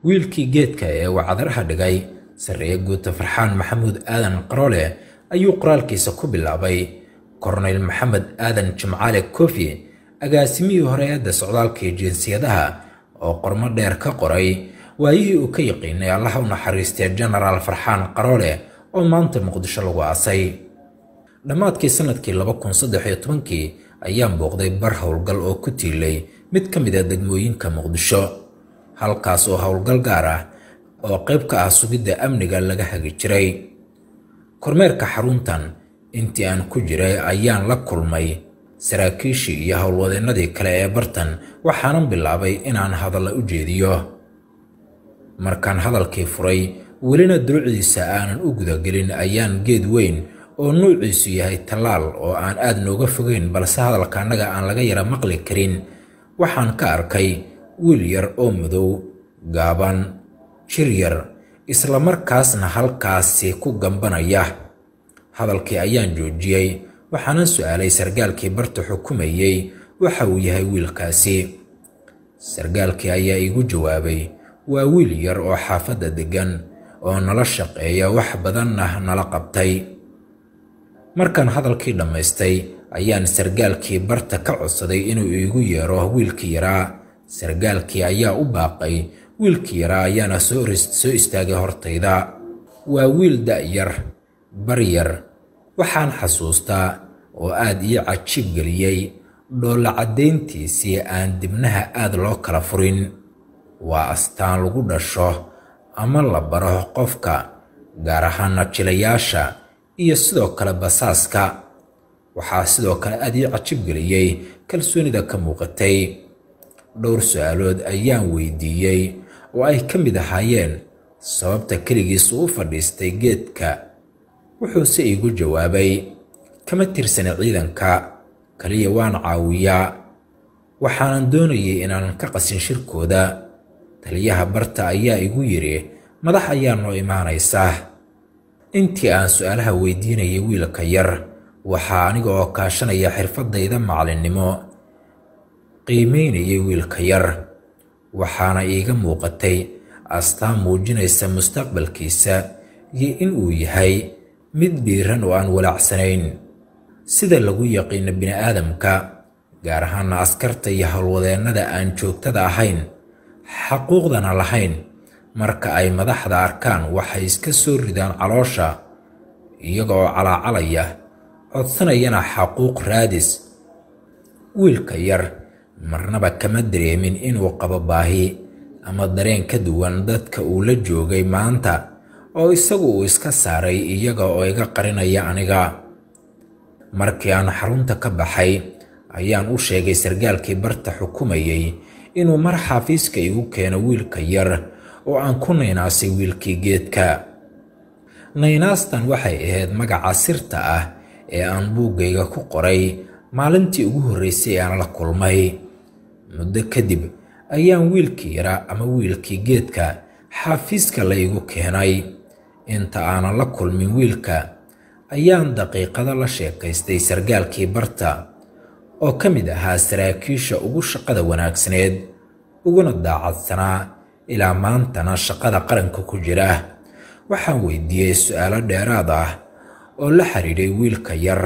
wiilkii geedka ee wacdaraha dhigay sarreeye guuta farxaan maxamuud aadan qaroole ayuu qoraalkiisa ku bilaabay korneyl maxamed aadan jimcaale kofi agaasimihii hore-eedda socdaalka iyo jinsiyadaha oo qormo dheer ka qoray waayihii uu ka yaqiinay allaha u naxariistay genaraal farxaan qaroole oo maanta muqdisho lagu aasay dhammaadkii sannadkii laba kun saddex iyo tobankii ayaan booqday bar howlgal oo ku tiilay mid ka mid a degmooyinka muqdisho halkaas oo howlgal gaar ah oo qayb ka ah sugidda amniga laga hagi jiray kormeerka xaruntan intii aan ku jiray ayaan la kulmay saraakiishii iyo howlwadeennadii kale ee bartan waxaanan bilaabay inaan hadalla u jeediyo markaan hadalkii furay welina dulucdiisa aanan u gudagelin ayaan geed weyn oo nuuciisu yahay tallaal oo aan aad nooga fogeyn balse hadalka annaga aan laga yara maqli karin waxaan ka arkay wiil yar oo madow gaaban jir yar islamarkaasna halkaasi ku gambanaya hadalkii ayaan joojiyey waxaanan su'aalay sargaalkii barta xukumayey waxa uu yahay wiilkaasi sargaalkii ayaa iigu jawaabay waa wiil yar oo xaafadda deggan oo nala shaqeeya wax badanna nala qabtay markaan hadalkii dhammaystay ayaan sargaalkii barta ka codsaday inuu iigu yeero wiilkii yaraa sargaalkii ayaa u baaqay wiilkii yaraa ayaana soo istaagay hortayda waa wiil da'yar baryar waxaan xasuustaa oo aad ii cajiib geliyey dhoolla caddayntiisii aan dibnaha aad loo kala furin waa astaan lagu dhasho ama la baro qofka gaar ahaana jilayaasha iyo sidoo kale basaaska waxaa sidoo kale aad ii cajib geliyey kalsoonida ka muuqatay dhowr su-aalood ayaan weydiiyey oo ay ka mid ahaayeen sababta keligiisu u fadhiistay geedka wuxuuse iigu jawaabay kama tirsana ciidanka kaliya waan caawiyaa waxaanan doonayay inaanan ka qasin shirkooda taliyaha barta ayaa igu yidhi madax ayaa noo imaanaysaa intii aan su-aalaha weydiinayay wiilka yar waxaa aniga oo kaashanaya xirfaddayda macalinnimo qiimaynayay wiilka yar waxaana iiga muuqatay astaan muujinaysa mustaqbalkiisa iyo in uu yahay mid dhiiran oo aan walaacsanayn sida lagu yaqiino bini'aadamka gaar ahaana askarta iyo howlwadeennada aan joogtada ahayn xaquuqdana lahayn marka ay madaxda arkaan waxay iska soo ridaan caloosha iyaga oo calaacalaya codsanayana xaquuq raadis wiilka yar marnaba kama dareemin inuu qabo baahi ama dareen ka duwan dadka uu la joogay maanta oo isagu uu iska saaray iyaga oo iga qarinaya aniga markii aan xarunta ka baxay ayaan u sheegay sargaalkii barta xukumayay inuu mar xaafiiska igu keeno wiilka yar oo aan ku naynaasay wiilkii geedka naynaastan waxay ahayd magaca sirta ah ee aan buuggayga ku qoray maalintii ugu horreysay aan la kulmay muddo kadib ayaan wiilkii yaraa ama wiilkii geedka xaafiiska la igu keenay inta aanan la kulmin wiilka ayaan daqiiqado la sheekaystay sargaalkii barta oo ka mid ahaa saraakiisha ugu shaqada wanaagsaneed uguna daacadsanaa ilaa maantana shaqada qaranka ku jira waxaan weydiiyey su-aalo dheeraad ah oo la xidhiidhay wiilka yar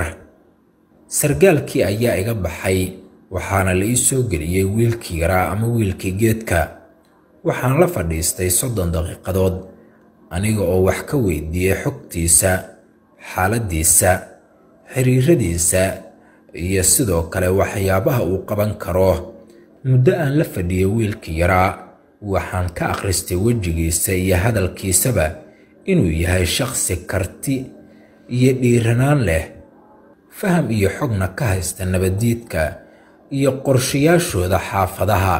sargaalkii ayaa iga baxay waxaana la ii soo geliyey wiilkii yaraa ama wiilkii geedka waxaan la fadhiistay soddon daqiiqadood aniga oo wax ka weydiiyey xogtiisa xaaladdiisa xiriiradiisa iyo sidoo kale waxyaabaha uu qaban karo muddo aan la fadhiyey wiilkii yaraa waxaan ka akhristay wejigiisa iyo hadalkiisaba inuu yahay shakhsi karti iyo dhiiranaan leh faham iyo xogna ka haysta nabaddiidka iyo qorshayaashooda xaafadaha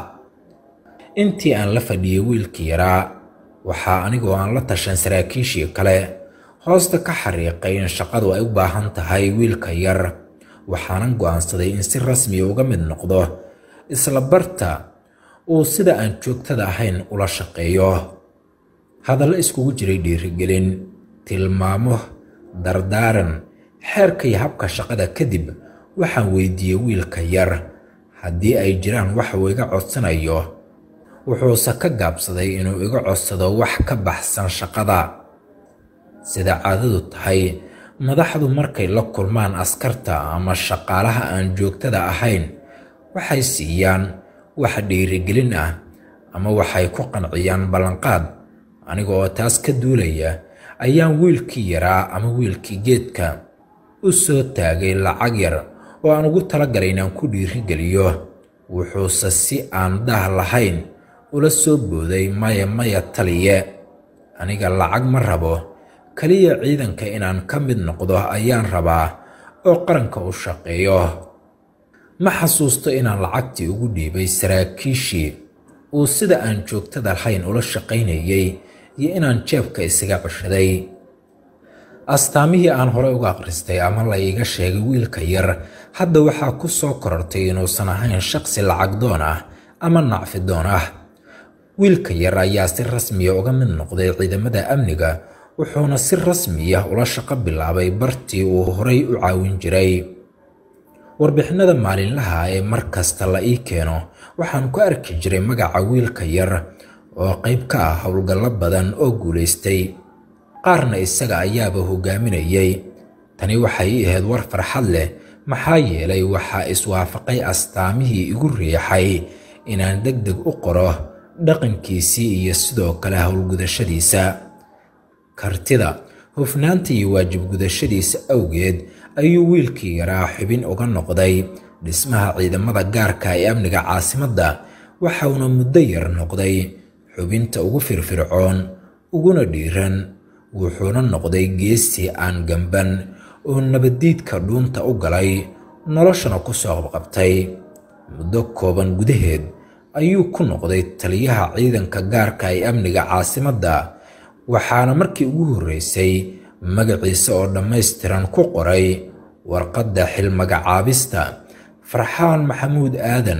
intii aan la fadhiyey wiilkii yaraa waxaa anigoo aan la tashan saraakiishii kale hoosta ka xariiqay in shaqadu ay u baahan tahay wiilka yar waxaanan go'aansaday in si rasmiya uga mid noqdo isla barta uu sida aan joogtada ahayn ula shaqeeyo hadallo iskugu jiray dhiirigelin tilmaamo dardaaran xeerka iyo habka shaqada kadib waxaan weydiiyey wiilka yar haddii ay jiraan wax uu iga codsanayo wuxuuse ka gaabsaday inuu iga codsado wax ka baxsan shaqada sida caadadu tahay madaxdu markay la kulmaan askarta ama shaqaalaha aan joogtada ahayn waxay siiyaan wax dhiirigelin ah ama waxay ku qanciyaan ballanqaad aniga oo taas ka duulaya ayaan wiilkii yaraa ama wiilkii geedka u soo taagay lacag yar oo aan ugu talagalay inaan ku dhiirigeliyo wuxuuse si aan dah lahayn ula soo booday maya maya taliye aniga lacag ma rabo keliya ciidanka inaan ka mid noqdo ayaan rabaa oo qaranka u shaqeeyo ma xasuusto inaan lacagtii ugu dhiibay saraakiishii uu sida aan joogtada lahayn ula shaqaynayay iyo inaan jeebka isaga ceshaday astaamihii aan horey uga akhristay ama la iiga sheegay wiilka yar hadda waxaa ku soo korortay inuusan ahayn shaqsi lacag doon ah ama nacfi doon ah wiilka yar ayaa si rasmiya uga mid noqday ciidamada amniga wuxuuna si rasmiya ula shaqo bilaabay bartii uu horay u caawin jiray warbixinada maalinlaha ee mar kasta la ii keeno waxaan ku arki jiray magaca wiilka yar oo qayb ka ah howlgallo badan oo guulaystay qaarna isaga ayaaba hogaaminayay tani waxay ii ahayd war farxad leh maxaa yeelay waxaa iswaafaqay astaamihii igu riixay inaan deg deg u qoro dhaqankiisii iyo sidoo kale howlgudashadiisa kartida hufnaanta iyo waajib gudashadiisa awgeed ayuu wiilkii yaraa xubin uga noqday dhismaha ciidamada gaarka ee amniga caasimadda waxauna muddo yar noqday xubinta ugu firfircoon uguna dhiiran wuxuuna noqday geestii aan gamban oo nabaddiidka dhuunta u galay noloshana ku soo qabqabtay muddo kooban gudaheed ayuu ku noqday taliyaha ciidanka gaarka ee amniga caasimadda waxaana markii ugu horreysay magaciisa oo dhammaystiran ku qoray warqadda xilmagacaabista farxaan maxamuud aadan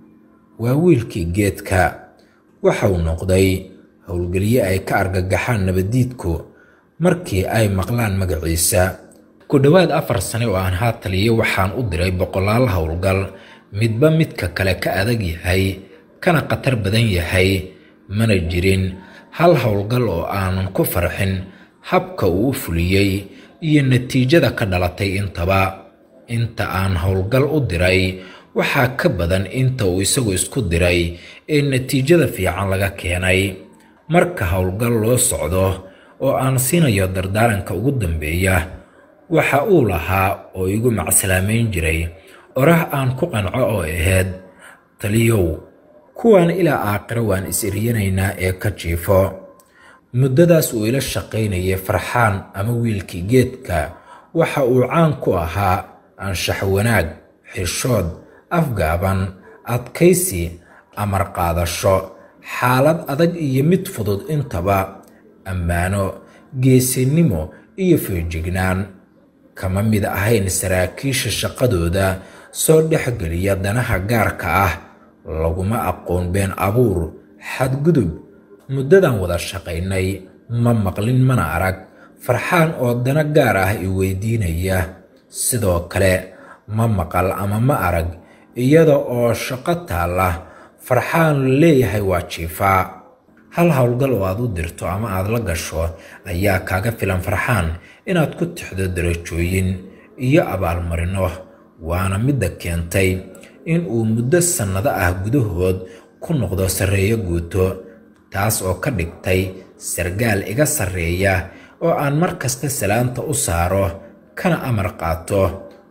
waa wiilkii geedka waxauu noqday howlgelye ay ka argagaxaan nabaddiidku markii ay maqlaan magaciisa ku dhowaad afar sane oo aan haa taliyo waxaan u diray boqolaal howlgal midba midka kale ka adag yahay kana khatar badan yahay mana jirin hal howlgal oo aanan ku farxin habka uu u fuliyey iyo natiijada ka dhalatay intaba inta aan howlgal u diray waxaa ka badan inta uu isagu isku diray ee natiijada fiican laga keenay marka howlgal loo socdo oo aan siinayo dardaaranka ugu dambeeya waxa uu lahaa oo igu macsalaameyn jiray orah aan ku qanco oo ahayd taliyow kuwan ilaa aakhiro waan is-eryanaynaa ee ka jiifo muddadaas uu ila shaqaynayay farxaan ama wiilkii geedka waxa uu caan ku ahaa anshax wanaag xishood afgaaban adkaysi amar qaadasho xaalad adag iyo mid fudud intaba ammaano geesinimo iyo feejignaan kama mid ahayn saraakiisha shaqadooda soo dhexgeliya danaha gaarka ah laguma aqoon been abuur xadgudub muddadan wada shaqaynay ma maqlin mana arag farxaan oo dana gaar ah i weydiinaya sidoo kale ma maqal ama ma arag iyada oo shaqo taalla farxaan leeyahay waa jiifaa hal howlgal oo aad u dirto ama aad la gasho ayaa kaaga filan farxaan inaad ku tixdo darajooyin iyo abaalmarino waana midda keentay in uu muddo sannado ah gudahood ku noqdo sarreeyo guuto taas oo ka dhigtay sargaal iga sarreeya oo aan mar kasta salaanta u saaro kana amar qaato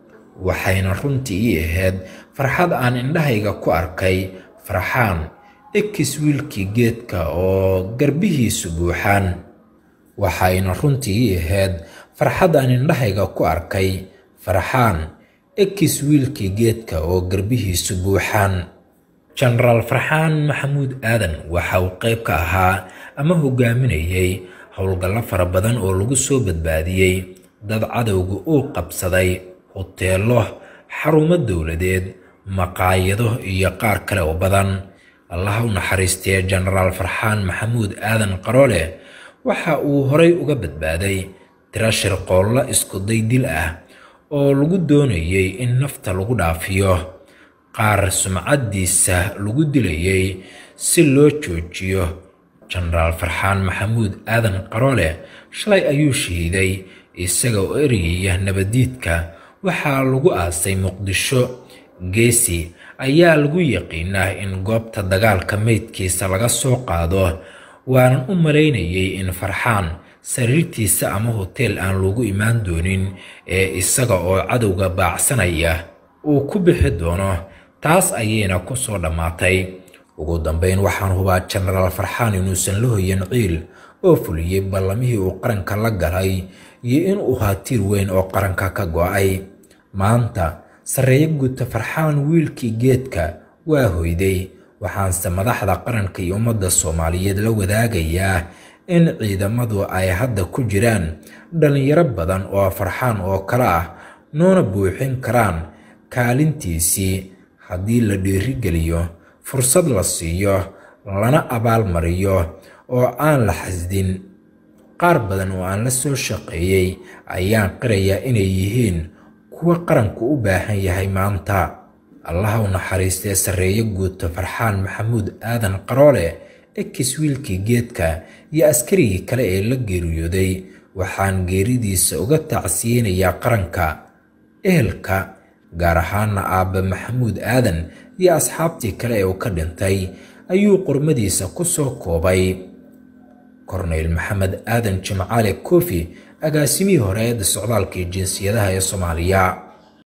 waxayna runtii ii ahayd farxad aan indhahayga ku arkay farxaan ekis wiilkii geedka oo garbihiisu buuxaan waxayna runtii ii ahayd farxad aan indhahayga ku arkay farxaan ekis wiilkii geedka oo garbihiisu buuxaan jenaraal farxaan maxamuud aadan waxa uu qayb ka ahaa ama hogaaminayay howlgallo fara badan oo lagu soo badbaadiyey dad cadowga uu qabsaday huteelo xarumo dowladeed maqaayado iyo qaar kale oo badan allaha u naxariistee jenaraal farxaan maxamuud aadan qaroole waxa uu horay uga badbaaday tiro shirqoollo iskuday dil ah oo lagu doonayay in nafta lagu dhaafiyo qaar sumcaddiisa lagu dilayay si loo joojiyo jenaraal farxaan maxamuud aadan qaroole shalay ayuu shahiiday isaga oo ereyaya nabadiidka waxaa lagu aasay muqdisho geesi ayaa lagu yaqiinaa in goobta dagaalka meydkiisa laga soo qaado waanan u malaynayay in farxaan sariirtiisa ama hoteel aan lagu imaan doonin ee isaga oo cadowga baacsanaya uu ku bixi doono taas ayayna ku soo dhammaatay ugu dambayn waxaan hubaa jenaraal farxaan inuusan la hoyan ciil oo fuliyey ballamihii uu qaranka la galay iyo inuu ahaa tiir weyn oo qaranka ka go'ay maanta sarreeyo guuta farxaan wiilkii geedka waa hoyday waxaanse madaxda qaranka iyo ummadda soomaaliyeed la wadaagayaa in ciidamadu ay hadda ku jiraan dhallinyaro badan oo farxaan oo kale ah noona buuxin karaan kaalintiisii haddii la dhiirigeliyo fursad la siiyo lana abaalmariyo oo aan la xasdin qaar badan oo aan la soo shaqeeyey ayaan qirayaa inay yihiin kuwa qaranku u baahan yahay maanta allaha u naxariistee sarreeyo guuta farxaan maxamuud aadan qaroole ekis wiilkii geedka iyo askarigii kale ee la geeriyooday waxaan geeridiisa uga tacsiyeynayaa qaranka ehelka gaar ahaana aabbe maxamuud aadan iyo asxaabtii kale ee uu ka dhintay ayuu qormadiisa ku soo koobay korneyl maxamed aadan jimcaale kofi agaasimihii hore eedda socdaalka iyo jinsiyadaha ee soomaaliya